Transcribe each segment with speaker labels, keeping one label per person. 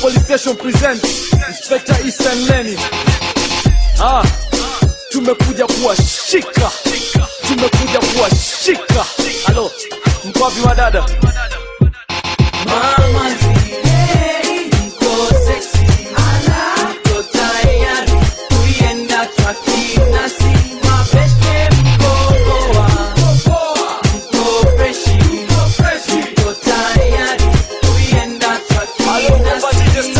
Speaker 1: Police Station present Inspector Ethan Lenny. Ah, tumekuja kuwashika, tumekuja kuwashika. Halo, mko wapi wadada?
Speaker 2: Mama zile mko sexy, mko tayari kuienda twakina si mabeste mko poa, mko freshi, mko tayari kuienda twakina si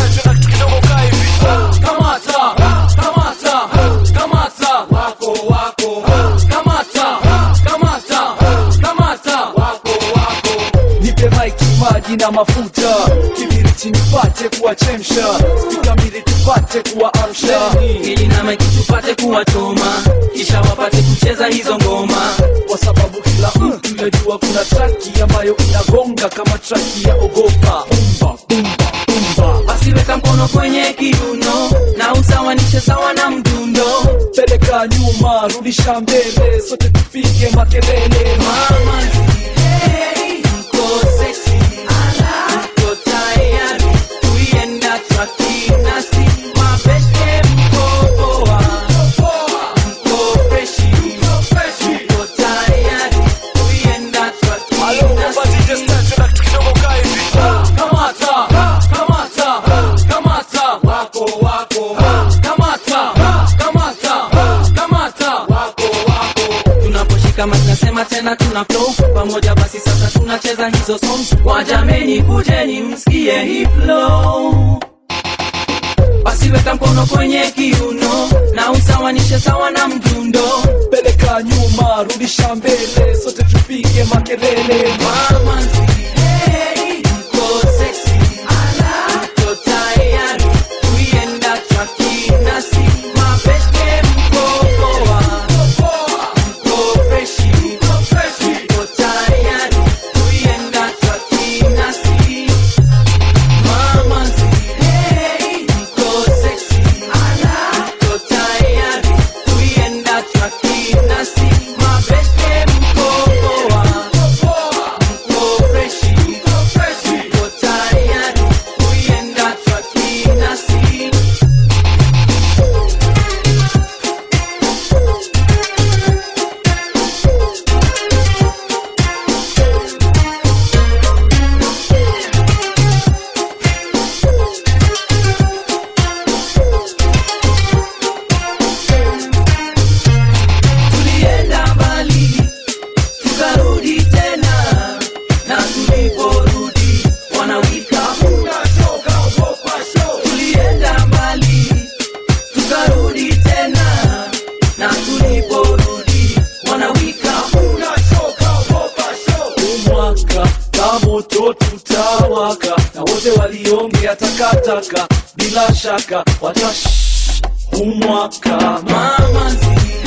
Speaker 2: Kamata, kamata, kamata, wako wako. Kamata, kamata, kamata, wako wako.
Speaker 1: Nipe maiki, maji na mafuta, kibiriti nipate kuwachemsha, spika mbili tupate kuwaamsha.
Speaker 2: ili na maiki tupate kuwachoma kisha wapate kucheza hizo ngoma
Speaker 1: kwa sababu kila mtu yajua kuna traki ambayo inagonga kama traki ya ogopa. Bumba, bumba, bumba.
Speaker 2: basi weka mkono kwenye kiuno na usawanishe sawa na mdundo
Speaker 1: Peleka nyuma, rudisha mbele, sote tupige makelele.
Speaker 2: mama zile mko sexy mko tayari kuienda twakina si mabeste mko poa mko freshi mko tayari kuienda twakina si Kamata, kamata, kamata, wako wako. Kamata, kamata, kamata, wako wako. Tunaposhika mic nasema tena tuna flow pamoja, basi sasa tunacheza hizo songs. Wajameni, kujeni msikie hii flow. Basi weka mkono kwenye kiuno na usawanishe sawa na mdundo.
Speaker 1: Peleka nyuma, rudisha mbele, sote tupige makelele.
Speaker 2: Mama zile mko sexy, mko tayari kuienda twakina si mabeste mko poa, mko freshi, mko tayari kuienda twakina si Mama zile mko sexy, mko tayari kuienda twakina si mabeste mko poa mko freshi, mko tayari kuienda twakina si tulienda mbali tukarudi tena na tuliporudi wanawika tulienda mbali tukarudi tena na tuliporudi wanawika
Speaker 1: Umwaka na moto tutawaka, na wote waliongea takataka, bila shaka watash umwaka
Speaker 2: mama zile